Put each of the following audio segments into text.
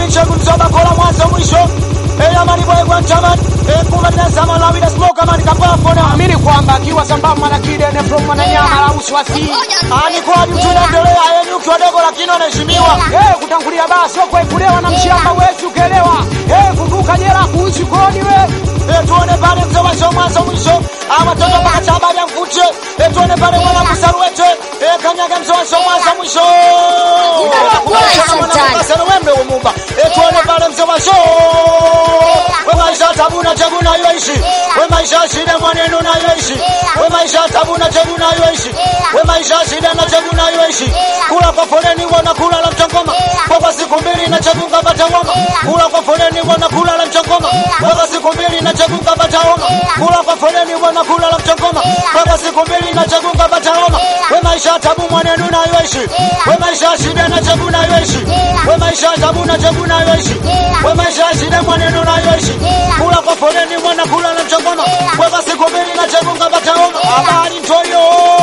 michegu mzoba kola mwanzo mwisho Eh, amani boy kwa chaman Eh, kuma dina sama la vida smoke amani kapafo na Amini kwamba akiwa sambamba na Kidene from Mwananyama la Uswasi. Ani kwa mtu tunaendelea yeye nyuki wadogo lakini wanaheshimiwa Eh, kutangulia basi kwa kulewa na mshamba wetu ukelewa. Eh, kumbuka jela kuishi kodi we. Eh, tuone pale mzee wa show mwanzo mwisho ama watoto mpaka chabari amvute Eh, tuone pale mwana kusaruete Eh, kanyaga mzee wa show mwanzo mwisho Sasa wembe umumba Eh, tuone pale mzee wa show we maisha tabu na chagu na yoishi we maisha shida mwaneno na yoishi we maisha tabu na chagu na yoishi we maisha shida na chagu na yoishi kula kwa foleni wana kula la mchangoma kwa siku mbili na chagu ngapata homa kula kwa foleni wana kula la mchangoma kwa siku mbili na chagu ngapata homa kula kwa foleni wana kula la mchangoma kwa siku mbili na chagu ngapata homa we maisha tabu mwaneno na yoishi we maisha shida na chagu na yoishi we maisha tabu na chagu na yoishi we maisha shida mwaneno na yoishi kula kwa foleni mwana kula na mchangoma kwa siku mbili na chagu ngapata homa habari ntoyo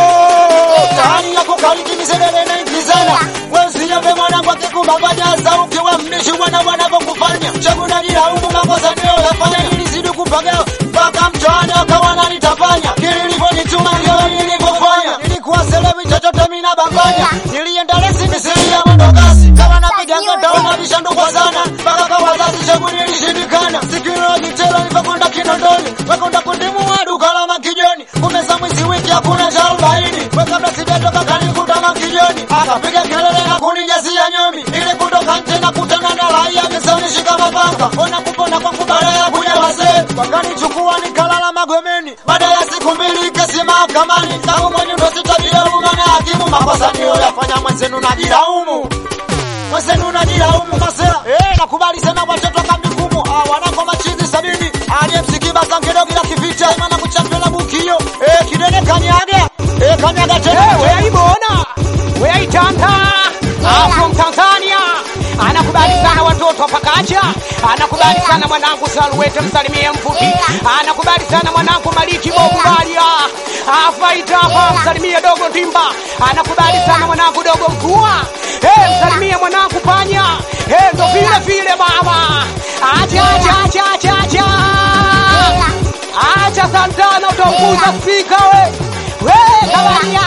tani yako kaliki misedele na ingizana wesiyape mwanangu akikumbabanyasa ukiwa mbishi mwana wanavyokufanya chaguna jilaumu makosa ndio yafanya ilizidi kupagawa mpaka mtaani wakawa nanitafanya kililivyonituma ndio nilivyofanya nilikuwa selewi chochote mina banganya nilienda lesi misiri ya mwendokasi kama napiga ngataona vishandukwa sana mpaka kwa wazazi changu nilishindikana sikilojitela nivyokwenda kinondoni wekwenda kundimua duka la makijoni kumeza mwizi wiki hakuna cha arobaini we kabla sijatoka kanikuta makijoni akapiga kelele na kunijazia nyomi ili kutoka nje na kutana na raia misaunishika mapanga ona kupona kwangu baada ya kuja wazee wakanichukua nikalala magomeni baada ya siku mbili kesi mahakamani tangu mwenye ndo sitabia umana hakimu makosa niyo yafanya mwenzenu najilaumu mwenzenu najilaumu masera eh nakubali sema watoto kamjukumu ah, wanako machizi sabini aliyemsikiba sangedogi la kivita maana kuchapela bukio eh kidene kanyaga eh kanyaga Eh, tena we aibona. We aitanga. Ah, from Tanzania. Anakubali sana watoto pakacha. Anakubali sana mwanangu Salwete msalimie mfupi. Anakubali sana mwanangu Maliki Bobubalia. Afaita hapa msalimie dogo Timba. Anakubali sana mwanangu dogo Mkua. Eh, msalimie mwanangu Panya. Eh, ndo vile vile baba. Acha acha acha acha acha. Acha Santana utaunguza spika we. We kabaria.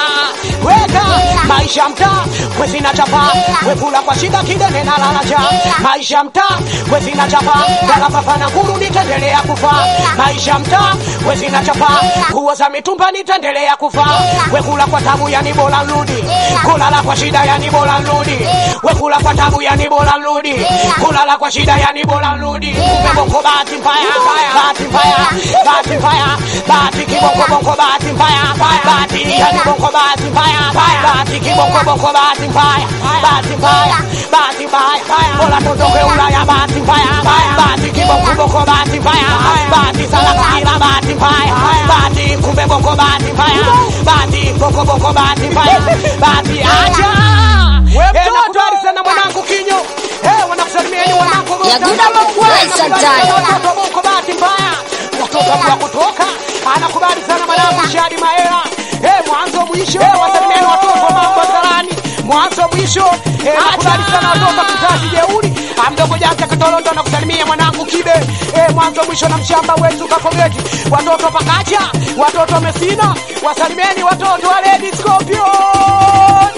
Weka maisha mtaa wezina chapa wekula kwa shida kidene na lalacha maisha mtaa wezina chapa dala papana nguru nitendelea kufa maisha mtaa wezina chapa nguo za mitumba nitendelea kufa wekula kwa tabu yani bora nrudi kulala kwa shida yani bora nrudi wekula kwa tabu yani bora nrudi kulala kwa shida yani bora nrudi kumbe bongo bahati mbaya bahati mbaya bahati mbaya bahati kibongo bongo bahati mbaya bahati yani bongo bahati mbaya bahati kibongo bongo bahati mbaya bahati mbaya bahati mbaya bora tutoke Ulaya bahati mbaya bahati kibongo bongo bahati mbaya bahati salama kila bahati mbaya bahati kumbe bongo bahati mbaya bahati bongo bongo bahati mbaya bahati acha Eh, nakubali sana mwanangu kinyo Eh, wanakusalimieni wanangu Yaguda Makwai Santana. watoto bongo bahati mbaya watoto wa kutoka anakubali sana mwanangu Shadi Maela eh mwanzo mwisho wasalimieni watoto wa mambo salani mwanzo mwisho eh nakubali sana watoto wa kizazi jeuri amdogo janja kitolondo na kusalimia mwanangu Kibe eh mwanzo mwisho na mshamba wetu Kapogeti watoto pakacha watoto Mesina wasalimieni watoto wa Lady Scorpion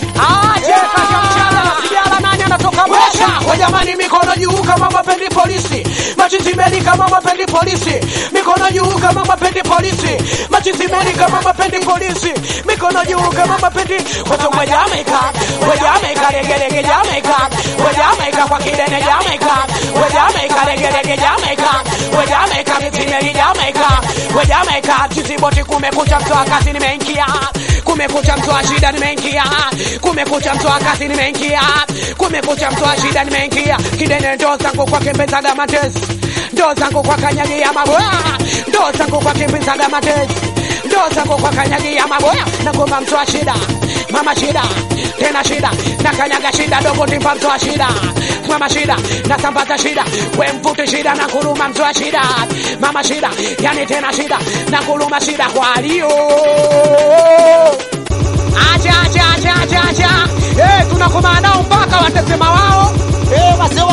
aje kaka mchana sijala nani anatoka Moshi kwa jamani mikono juu kama mapendi polisi machizi kama mapendi polisi mikono juu kama mapendi polisi machizi kama mapendi polisi mikono juu kama mapendi watu wa Jamaica wa Jamaica lege lege Jamaica wa Jamaica kwa kidene Jamaica wa Jamaica lege lege Jamaica wa Jamaica mitimeli Jamaica wa Jamaica tiziboti kumekucha mtoa kazi nimeingia kumekucha mtoa shida nimeingia kumekucha mtoa kazi nimeingia kumekucha mtoa shida nimeingia kidene ndo zangu kwa kimbezaga matesi ndo zangu kwa kanyagia maboya ndo zangu kwa kimbezaga matesi ndo zangu kwa kanyagia maboya na ngoma mtoa shida mama shida tena shida na kanyaga shida dogo timpa mtoa shida mama shida na sambaza shida we mvute shida na kuluma mtoa shida mama shida yani tena shida na kuluma shida kwa alio acha acha acha acha acha eh tunakoma nao mpaka watasema wao Eh, wazee wa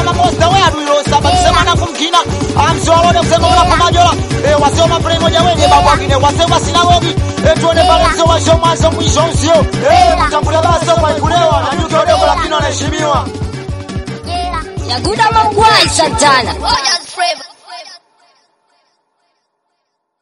Soma play moja wenye mambo wengine wasema sinagogi. Eh, tuone pale mzee wa show mwanzo mwisho sio. Eh, mtambulia basi kwa kulewa na yuko leo lakini anaheshimiwa. Yaguda Mangwai Santana.